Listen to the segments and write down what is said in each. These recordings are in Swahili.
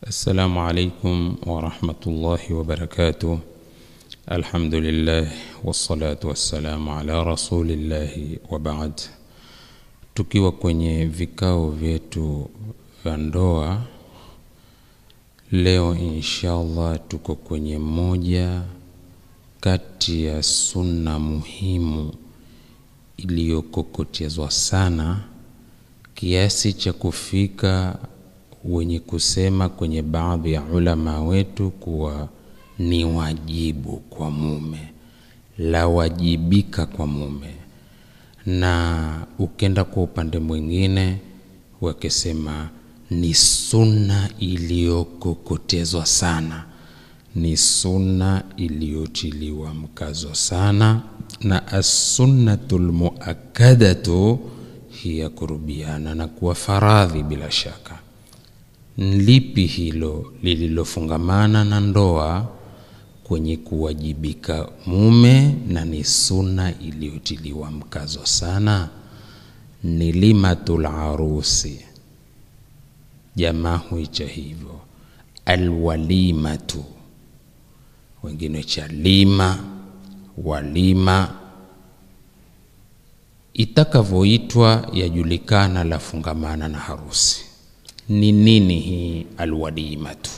السلام عليكم ورحمة الله وبركاته الحمد لله والصلاة والسلام على رسول الله وبعد tukiwa kwenye vikao vyetu vya ndoa leo inshallah tuko kwenye moja kati ya sunna muhimu iliyokokotezwa sana kiasi cha kufika wenye kusema kwenye baadhi ya ulama wetu kuwa ni wajibu kwa mume lawajibika kwa mume na ukenda kwa upande mwingine wakisema ni sunna iliyokokotezwa sana ni sunna iliyotiliwa mkazo sana na assunnatu lmuakadatu hiya kurubiana na kuwa faradhi bila shaka lipi hilo lililofungamana na ndoa kwenye kuwajibika mume na ni sunna iliyotiliwa mkazo sana ni limatul arusi jamaa huicha hivyo alwalimatu wengine cha lima walima itakavyoitwa yajulikana lafungamana na harusi ni nini hii alwalimatu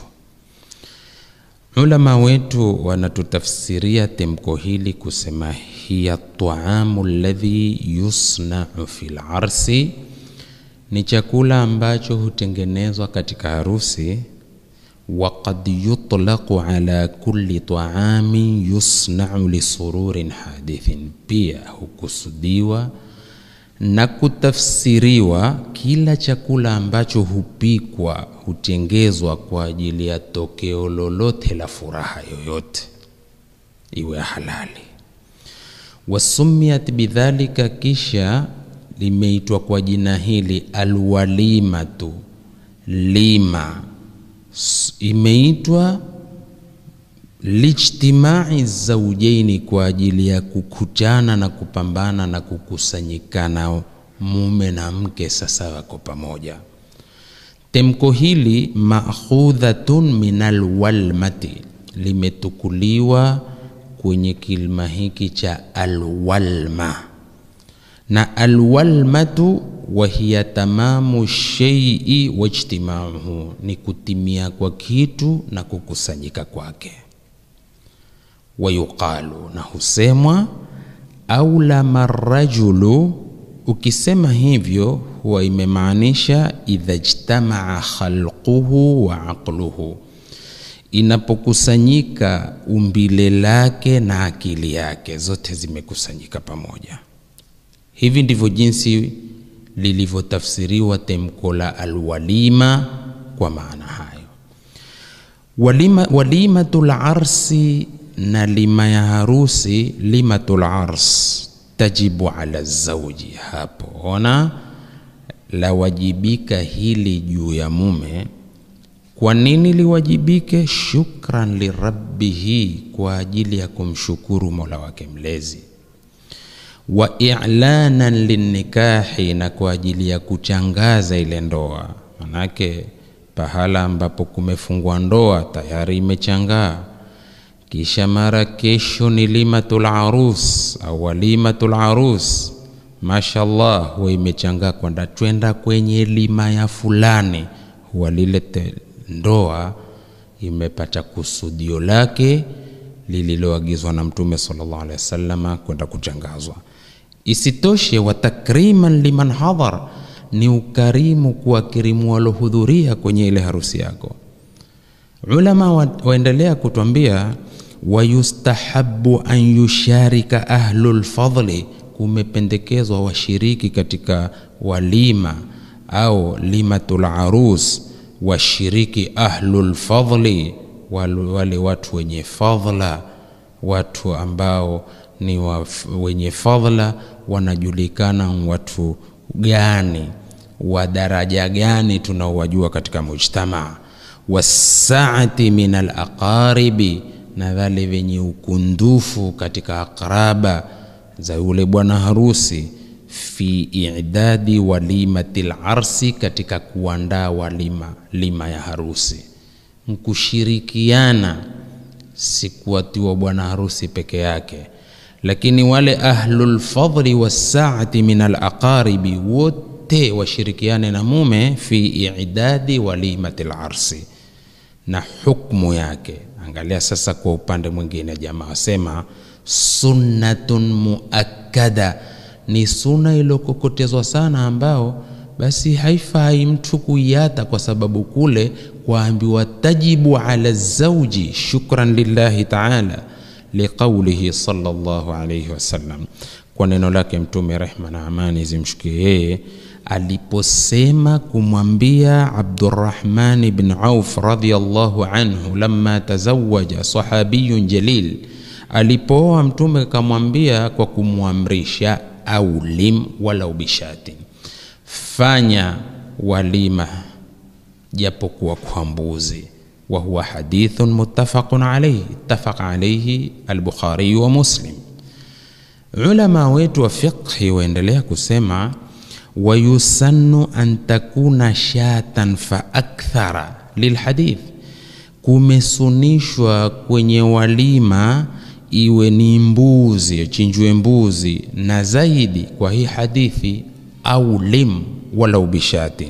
ulama wetu wanatutafsiria temko hili kusema hiya taamu ladhi yusnau fi larsi ni chakula ambacho hutengenezwa katika harusi وقد يطلق على كل طعام يصنع لسرور حادث pia hukusudiwa na kutafsiriwa kila chakula ambacho hupikwa hutengezwa kwa ajili ya tokeo lolote la furaha yoyote iwe halali wasumiyat bidhalika kisha limeitwa kwa jina hili alwalimatu lima imeitwa lijtimai zaujaini kwa ajili ya kukutana na kupambana na kukusanyikana mume na mke sasa wako pamoja temko hili makhudhatun min alwalmati limetukuliwa kwenye kilima hiki cha alwalma na alwalmatu wahiya tamamu sheii wajtimauhu ni kutimia kwa kitu na kukusanyika kwake wayuqalu na husemwa aulama rajulu ukisema hivyo huwa imemaanisha idha jtamaa khalquhu wa aqluhu inapokusanyika umbile lake na akili yake zote zimekusanyika pamoja hivi ndivyo jinsi lilivyotafsiriwa temko la alwalima kwa maana hayo walima, walimatul arsi na lima ya harusi limatul ars tajibu ala zauji hapo ona lawajibika hili juu ya mume kwa nini liwajibike shukran lirabbihi kwa ajili ya kumshukuru mola wake mlezi wa i'lanan linnikahi na kwa ajili ya kuchangaza ile ndoa manake pahala ambapo kumefungwa ndoa tayari imechangaa kisha mara kesho ni limatul arus au walimatul arus mashallah huwa imechangaa kwenda twenda kwenye lima ya fulani huwa lile ndoa imepata kusudio lake lililoagizwa na mtume sallallahu alaihi wasallama kwenda kuchangazwa isitoshe wa takriman liman hadhar ni ukarimu kuwakirimu walohudhuria kwenye ile harusi yako ulama wa, waendelea kutwambia wayustahabu an yusharika ahlu lfadli kumependekezwa washiriki katika walima au limatul arus washiriki ahlu lfadli wale watu wenye fadhla watu ambao ni wa, wenye fadhla wanajulikana watu gani wa daraja gani tunaowajua katika mujtamaa wasaati min alaqaribi na wale wenye ukundufu katika aqraba za yule bwana harusi fi idadi walimati larsi, katika kuandaa walima lima ya harusi. nkushirikiana si kuwatiwa bwana harusi peke yake lakini wale ahlulfadli wassaati min alaqaribi wote washirikiane na mume fi idadi walimati larsi na hukmu yake angalia sasa kwa upande mwingine jamaa wasema sunnatun muakkada ni suna iliyokokotezwa sana ambao basi haifai mtu kuiata kwa sababu kule kwaambiwa tajibu ala zauji shukran lillahi taala liqaulihi sallallahu alayhi wasallam kwa neno lake mtume rehma na amani zimshukie yeye aliposema kumwambia abdurahman bn auf radiallahu anhu lama tazawaja sahabiyun jalil alipooa mtume akamwambia kwa kumwamrisha aulim walau bishatin fanya walima japokuwa kwa mbuzi وهو حديث متفق عليه اتفق عليه البخاري ومسلم علماء wetu wa fiqhi waendelea kusema wayusannu an takuna shatan fa akthara lilhadith kumesunishwa kwenye walima iwe ni mbuzi chinjwe mbuzi na zaidi kwa hii hadithi au lim walau bishatin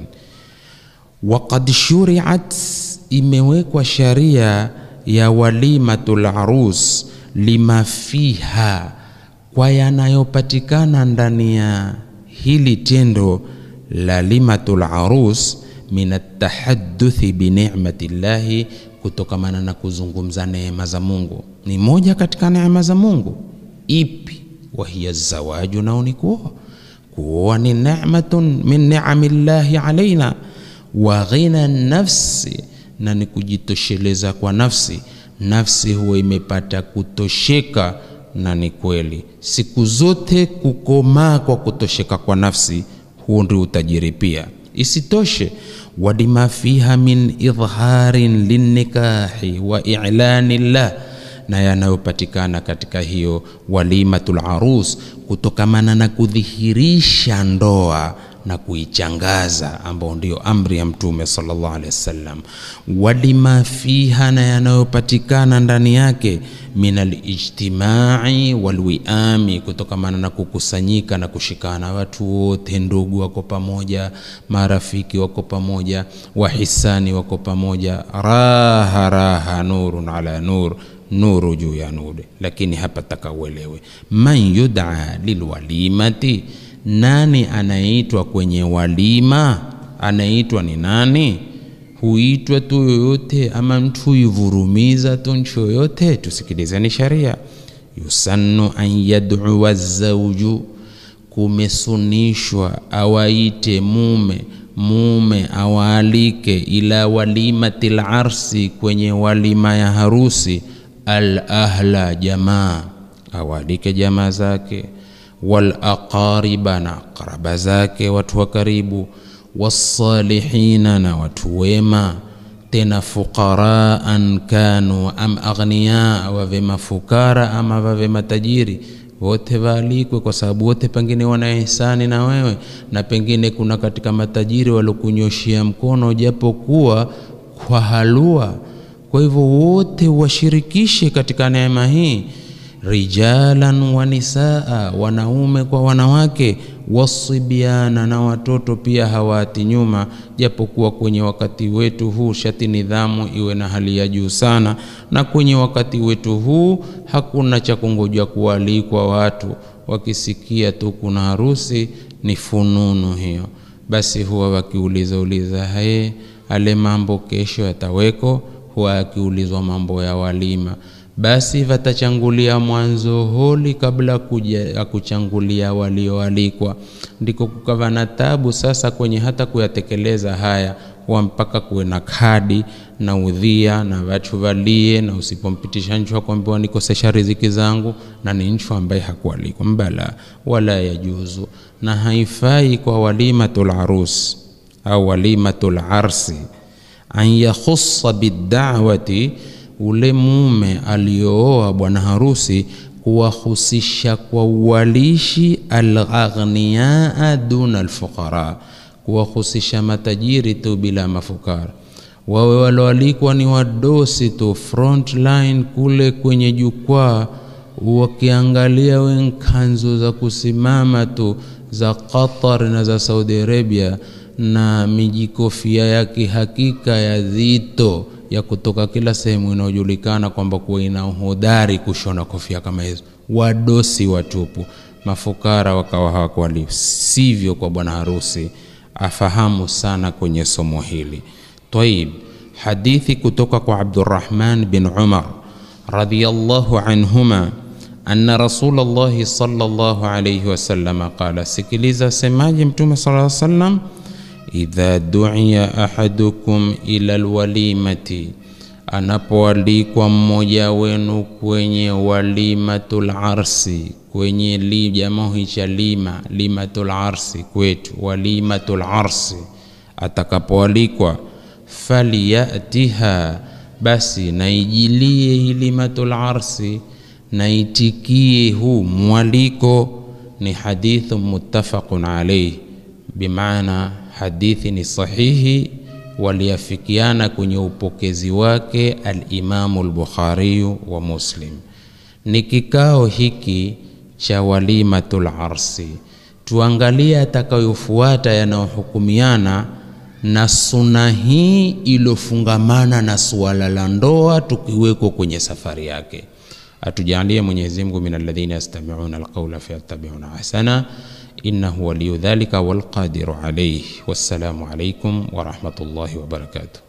waqad shuriat imewekwa sharia ya walimatul arus lima fiha kwa yanayopatikana ndani ya hili tendo la limatul arus min atahadduthi binicmati llahi kutokamana na kuzungumza neema za mungu ni moja katika neema za mungu ipi wahiya zawaju nao ni kuoa kuoa ni nematun min niami llahi alaina wa ghina nafsi na ni kujitosheleza kwa nafsi nafsi huwa imepata kutosheka na ni kweli siku zote kukomaa kwa kutosheka kwa nafsi huo ndio utajiri pia isitoshe wadima fiha min idharin linnikahi wa ilani llah na yanayopatikana katika hiyo walimatul arus kutokamana na kudhihirisha ndoa na kuichangaza ambao ndio amri ya mtume sallallahu alaihi wasallam walima fiha na yanayopatikana ndani yake min alijtimai walwiami kutokamana na kukusanyika na kushikana watu wote ndugu wako pamoja marafiki wako pamoja wahisani wako pamoja raha raha nurun ala nur nuru juu ya nuru lakini hapa taka uelewe man yudaa lilwalimati nani anayeitwa kwenye walima anaitwa ni nani huitwa tu yoyote ama mtu huivurumiza tu nchi yoyote tusikilizeni sharia yusannu an yadua zauju kumesunishwa awaite mume mume awaalike ila walimati larsi kwenye walima ya harusi al ahla jamaa awaalike jamaa zake walaqariba na qaraba zake watu wa karibu wassalihina na watu wema tena fuqaraan kanu am aghniya wave mafukara ama wave matajiri wote waalikwe kwa sababu wote pengine wana ihsani na wewe na pengine kuna katika matajiri waliokunyoshia mkono japokuwa kwa halua kwa hivyo wote washirikishe katika neema hii rijalan wa nisaa, wanaume kwa wanawake, wasibiana na watoto pia hawaati nyuma, japokuwa kwenye wakati wetu huu shati nidhamu iwe na hali ya juu sana, na kwenye wakati wetu huu hakuna cha kungoja kualikwa watu, wakisikia tu kuna harusi ni fununu hiyo, basi huwa wakiuliza uliza, haye ale mambo kesho yataweko, huwa akiulizwa mambo ya walima basi watachangulia mwanzo holi kabla kuja ya kuchangulia walioalikwa. Ndiko kukawa na tabu sasa kwenye hata kuyatekeleza haya, huwa mpaka kuwe na kadi na udhia na watu walie, na usipompitisha nchu akwambiwa nikosesha riziki zangu, na ni nchu ambaye hakualikwa mbala, wala yajuzu na haifai kwa walimatul arus au walimatul arsi an yakhussa bidawati ule mume aliyooa bwana harusi kuwahusisha kwa uwalishi alaghniyaa duna alfuqara, kuwahusisha matajiri tu bila mafukara. wawe walioalikwa ni wadosi tu front line kule kwenye jukwaa wakiangalia we kanzu za kusimama tu za Qatar na za Saudi Arabia na mijikofia ya kihakika ya dhito ya kutoka kila sehemu inayojulikana kwamba kuwa ina uhodari kushona kofia kama hizo, wadosi watupu, mafukara wakawa hawakwali. Sivyo kwa bwana harusi, afahamu sana kwenye somo hili. Taib, hadithi kutoka kwa Abdurrahman bin Umar radhiyallahu anhuma anna Rasulullahi sallallahu alayhi wasallam qala, sikiliza semaji Mtume sallallahu alayhi wasallam idha duiya ahadukum ila alwalimati, anapoalikwa mmoja wenu kwenye walimatul arsi, kwenye li jamaa cha lima limatul arsi kwetu walimatul arsi, atakapoalikwa falyatiha, basi naijilie hii limatul arsi, naitikie huu mwaliko. Ni hadithu muttafaqun alayhi, bimaana hadithi ni sahihi, waliafikiana kwenye upokezi wake Alimamu Lbukhariyu wa Muslim. Ni kikao hiki cha walimatul arsi, tuangalie atakayofuata yanayohukumiana na suna hii iliyofungamana na suala la ndoa, tukiwekwa kwenye safari yake. Atujalie Mwenyezi Mungu min alladhina yastami'una alqawla fayattabi'una ahsana innahu waliyu dhalika walqadiru alayhi. Wassalamu alaykum wa rahmatullahi wa barakatuh.